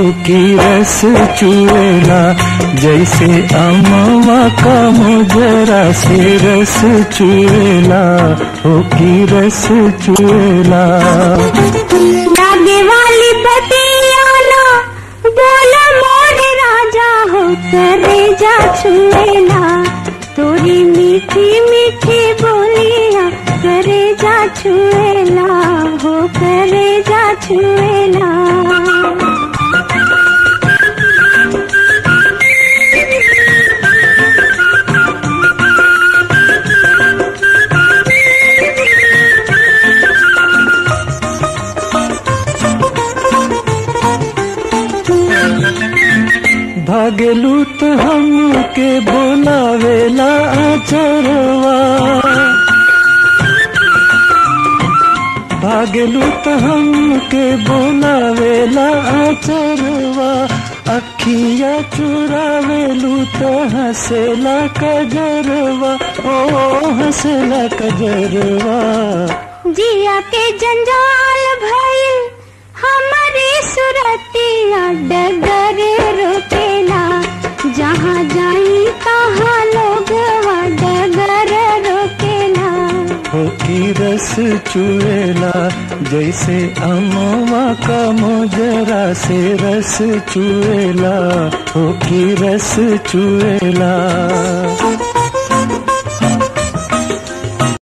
की रस चुएला जैसे अमवा का मुजरा से रस चुएला हो की रस चुएला लागे वाली बतियाना बोल मोर राजा हो करे जा छुएला तोरी मीठी मीठी बोलिया करे जा छुएला हो करे जा छुएला भागेलू तो हमके बोलावेला आचरवा भागेलू तो हमके बोलावेला आचरवा अखिया चुरावेलू तो हंसेला कजरवा ओ हंसेला कजरवा जिया के जंजाल भइल हमारी सुरतिया डगर रोकेला जहाँ जाई तहाँ लोग डगर रोकेला हो की रस चुएला जैसे अमवा का मोजरा से रस चुएला हो की रस चुएला